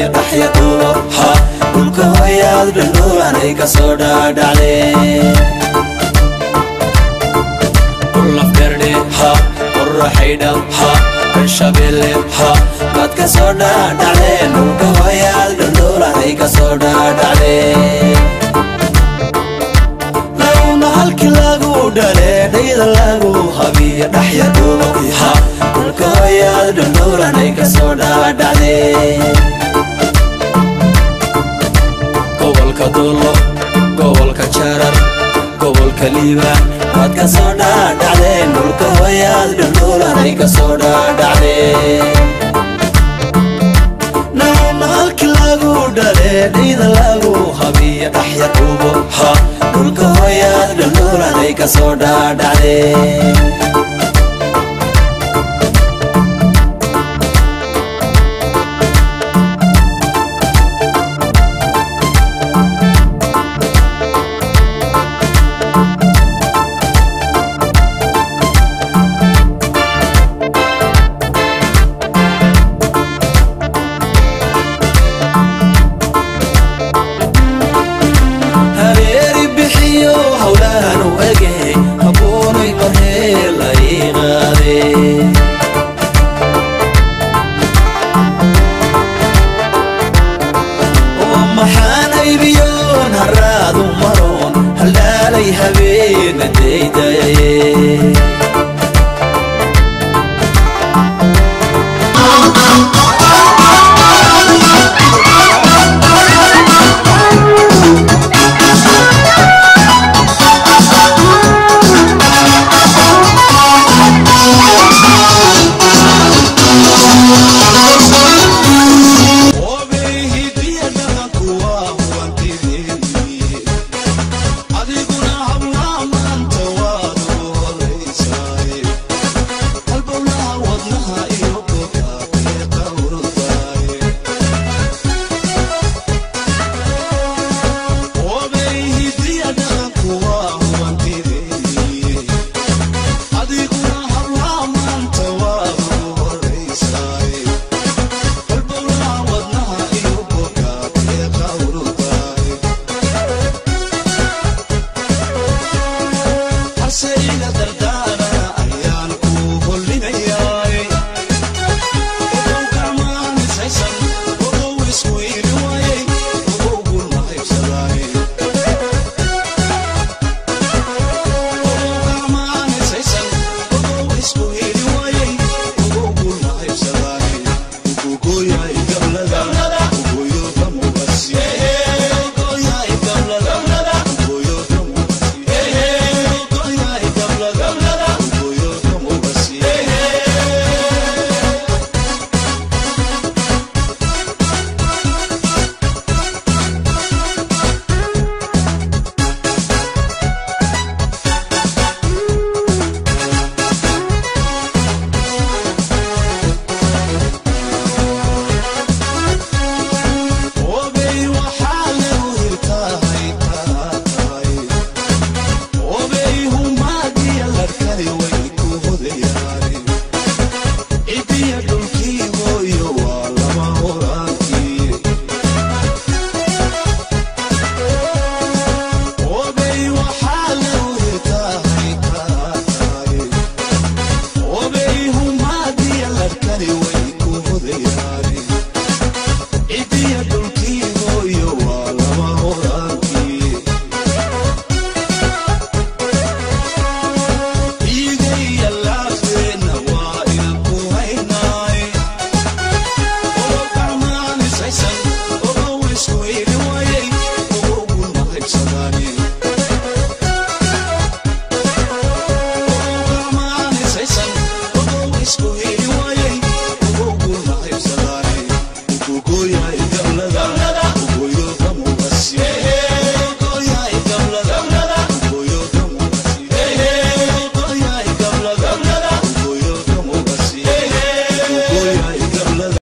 dhaxya dhuubo ha dhulka hooyaad dhandhuulanay ka soo dhaadhacdee dhulafdherdhe ha qorraxaydha ha bershabeelle ha baad ka soo dhaadhacdeen dhulka hooyaad dhandhuulanay ka soo dhaadhacdee laguna halkii lagu dhale dhayda lagu habiya dhaxya dhuubo ha dhulka hooyaad dhandhuulanay ka soo dhaadhacdee gobolka duulo gobolka jarar gobolka liibaan waad ka soo dhaadhacdeen dhulka hooyaad dhandhuulanay ka soo dhaadhacdeen nauna halkii lagu dhale dhayda lagu habiya dhaxya dhuubo ha dhulka hooyaad dhandhuulanay ka soo dhaadhacdeen